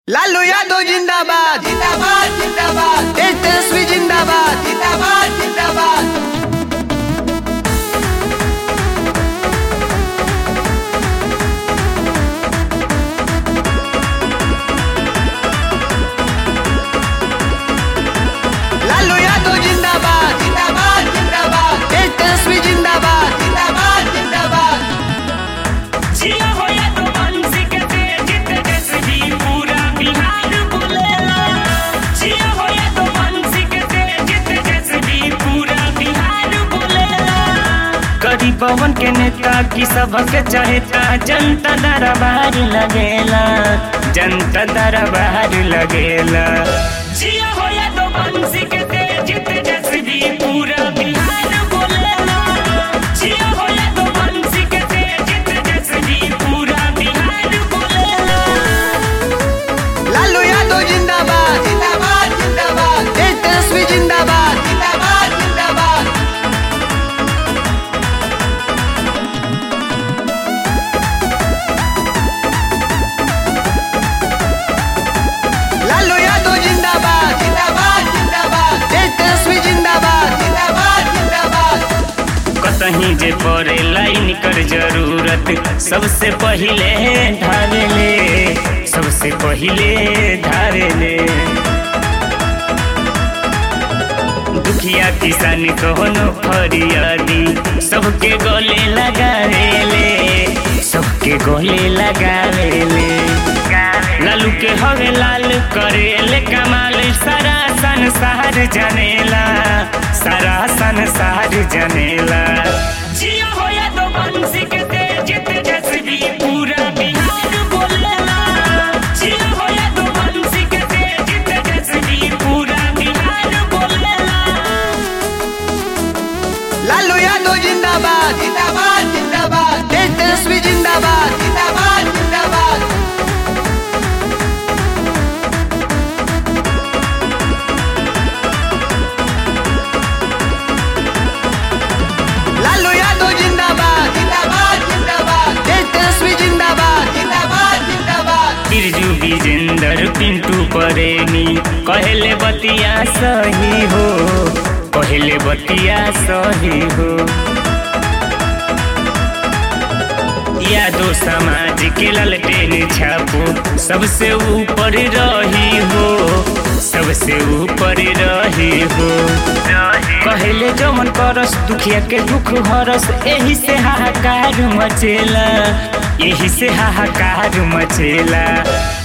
लालू यादव जिंदाबाद जिंदाबाद जिंदाबाद तेजस्वी जिंदाबाद जिंदाबाद जिंदाबाद लालू यादव जिंदाबाद जिंदाबाद जिंदाबाद तेजस्वी जिंदाबाद जिंदाबाद जिंदाबाद जिया होया तो बंसी के तेज तेजस भी पूरा बिहार बोलेला जिया होया तो बंसी के तेज तेजस भी पूरा बिहार बोलेला करी पवन के नेता की सबके चाहता जनता दरबार लगेला जनता दरबार लगेला जिया होया तो बंसी के तेज तेजस भी पूरा बिहार बोलेला जिया होया तो बंसी के तेज तेजस भी पूरा बिहार बोलेला लालू यादव जिंदाबाद जिंदाबाद जिंदाबाद तेजस्वी जिंदाबाद जिंदाबाद जिंदाबाद लालू यादव जिंदाबाद जिंदाबाद जिंदाबाद तेजस्वी जिंदाबाद जिंदाबाद जिंदाबाद कतहीं जे पड़े लाइन कर जरूरत सबसे पहिले ढारेले सबसे पहिले ढारेले दुखिया किसान कहोनो फरियादी सबके गले लगावेले सबके गले लगावेले लालू के हवे लाल करेले कमाल सारा संसार जनेला सारा संसार जनेला जिया होया तो बंसी के तेज तेजस्वी पूरा बिहार बोलेला जिया होया तो बंसी के तेज तेजस्वी पूरा बिहार बोलेला लालू यादव जिंदाबाद जिंदाबाद जिंदाबाद तेजस्वी जिंदाबाद जिंदाबाद जिंदाबाद लालू यादव जिंदाबाद जिंदाबाद जिंदाबाद तेजस्वी जिंदाबाद जिंदाबाद जिंदाबाद बिरजू विजेंदर पिंटू परेनी कहले बतिया सही हो कहले बतिया सही हो यादो समाज के ललटेन छापो सबसे ऊपर रही हो सबसे ऊपर रही हो कहले जमन करस दुखिया के दुख हरस एही से हाहाकार मचेला एही से हाहाकार मचेला